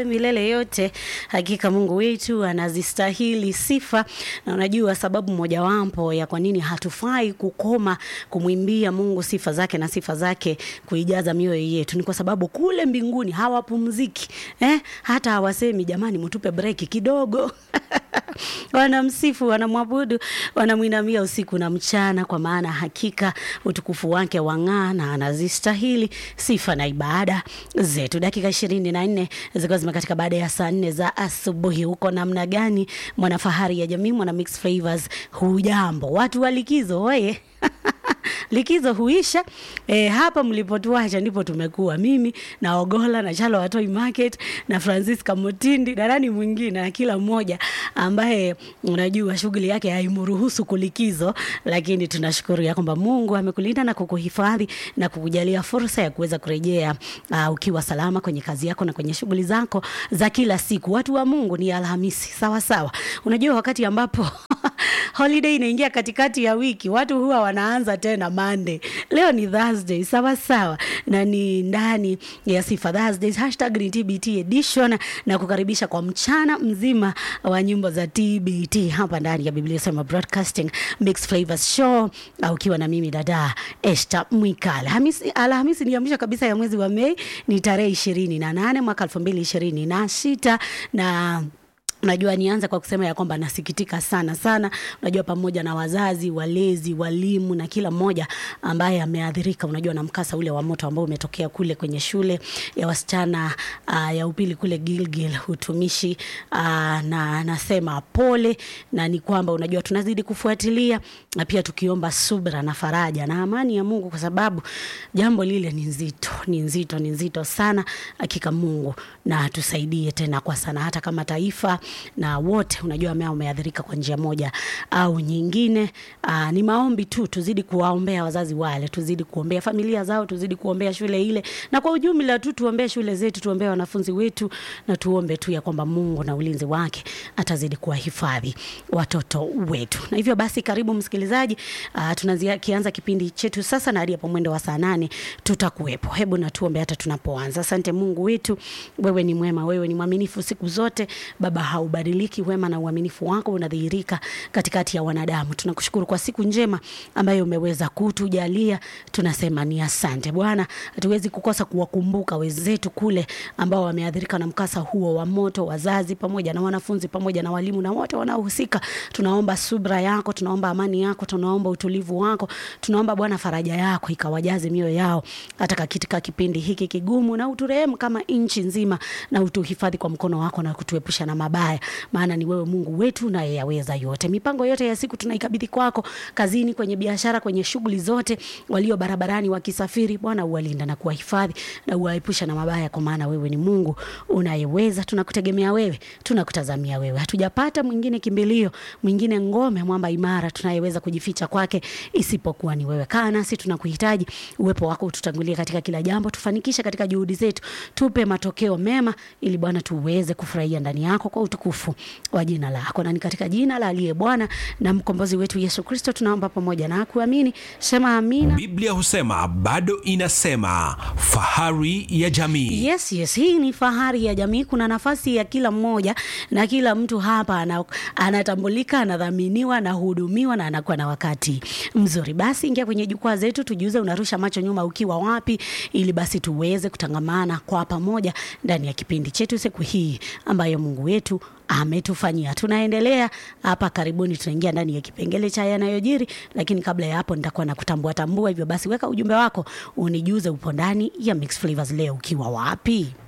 milele yote. Hakika Mungu wetu anazistahili sifa, na unajua sababu mojawapo ya kwa nini hatufai kukoma kumwimbia Mungu sifa zake na sifa zake kuijaza mioyo yetu ni kwa sababu kule mbinguni hawapumziki eh? Hata hawasemi jamani, mtupe breki kidogo wanamsifu, wanamwabudu, wanamwinamia usiku na mchana, kwa maana hakika utukufu wake wang'aa na anazistahili sifa na ibada zetu. Dakika ishirini na nne zikiwa zimekatika baada ya saa nne za asubuhi. Huko namna gani, mwanafahari ya jamii, mwana mix flavors, hujambo watu wa likizo oye likizo huisha e, hapa mlipotuacha ndipo tumekuwa mimi na Ogola na Chalo Watoi Market na Francisca Mutindi na nani mwingine na kila mmoja ambaye unajua shughuli yake haimruhusu kulikizo, lakini tunashukuru ya kwamba Mungu amekulinda na kukuhifadhi na kukujalia fursa ya kuweza kurejea uh, ukiwa salama kwenye kazi yako na kwenye shughuli zako za kila siku. Watu wa Mungu, ni Alhamisi sawa sawa. Unajua wakati ambapo holiday inaingia katikati ya wiki, watu huwa wanaanza tena Monday. Leo ni Thursday, sawa sawa, na ni ndani ya Sifa Thursdays, hashtag ni TBT edition, na kukaribisha kwa mchana mzima wa nyimbo za TBT hapa ndani ya Biblia Sema Broadcasting Mixed Flavors Show, au ukiwa na mimi dada Esther Mwikala. Alhamisi, Alhamisi ni ya mwisho kabisa ya mwezi wa Mei, ni tarehe ishirini na nane mwaka elfu mbili ishirini na sita na Unajua, nianza kwa kusema ya kwamba nasikitika sana sana, unajua, pamoja na wazazi, walezi, walimu na kila mmoja ambaye ameathirika, unajua, na mkasa ule wa moto ambao umetokea kule kwenye shule ya wasichana uh, ya upili kule Gilgil utumishi uh, na nasema pole, na ni kwamba unajua, tunazidi kufuatilia na pia tukiomba subra na faraja na amani ya Mungu, kwa sababu jambo lile ni nzito, ni nzito, ni nzito sana. Hakika Mungu na tusaidie tena kwa sana, hata kama taifa na wote unajua ambao wameathirika kwa njia moja au nyingine. Aa, ni maombi tu, tuzidi kuwaombea wazazi wale, tuzidi kuombea familia zao, tuzidi kuombea shule ile, na kwa ujumla tu tuombee shule zetu, tuombee wanafunzi wetu, na tuombe tu ya kwamba Mungu na ulinzi wake atazidi kuwahifadhi watoto wetu. Na hivyo basi, karibu msikilizaji, tunaanza kianza kipindi chetu sasa, na hadi hapo mwendo wa saa nane tutakuwepo. Hebu na tuombe hata tunapoanza. Asante Mungu wetu, wewe ni mwema, wewe ni mwaminifu siku zote Baba haubadiliki. Wema na uaminifu wako unadhihirika katikati ya wanadamu. Tunakushukuru kwa siku njema ambayo umeweza kutujalia, tunasema ni asante Bwana. Hatuwezi kukosa kuwakumbuka wenzetu kule ambao wameathirika na mkasa huo wa moto, wazazi pamoja na wanafunzi pamoja na walimu na wote wanaohusika. Tunaomba subra yako, tunaomba amani yako, tunaomba utulivu wako, tunaomba Bwana faraja yako ikawajaze mioyo yao hata katika kipindi hiki kigumu, na uturehemu kama nchi nzima, na utuhifadhi kwa mkono wako na kutuepusha na mabaya maana ni wewe Mungu wetu naye yaweza yote. Mipango yote ya siku tunaikabidhi kwako, kazini, kwenye biashara, kwenye shughuli zote, walio barabarani wakisafiri, Bwana uwalinda na kuwahifadhi na uwaepusha na mabaya, kwa maana wewe ni Mungu unayeweza. Tunakutegemea wewe, tunakutazamia wewe, hatujapata mwingine kimbilio, mwingine ngome, mwamba imara tunayeweza kujificha kwake isipokuwa ni wewe. Kaa nasi, tunakuhitaji, uwepo wako ututangulie katika kila jambo, tufanikishe katika juhudi zetu, tupe matokeo mema, ili Bwana tuweze kufurahia ndani yako kwa utukufu wa jina lako, na ni katika jina la aliye Bwana na mkombozi wetu Yesu Kristo tunaomba pamoja na kuamini. Sema amina. Biblia husema bado inasema, fahari ya jamii. Yes, yes, hii ni fahari ya jamii. Kuna nafasi ya kila mmoja na kila mtu hapa ana, anatambulika, anadhaminiwa, anahudumiwa na anakuwa na wakati mzuri. Basi ingia kwenye jukwaa zetu, tujiuze, unarusha macho nyuma ukiwa wapi, ili basi tuweze kutangamana kwa pamoja ndani ya kipindi chetu siku hii ambayo Mungu wetu ametufanyia. Tunaendelea hapa, karibuni tunaingia ndani ya kipengele cha yanayojiri, lakini kabla ya hapo nitakuwa na kutambua tambua. Hivyo basi, weka ujumbe wako unijuze, upo ndani ya Mixed Flavors leo ukiwa wapi?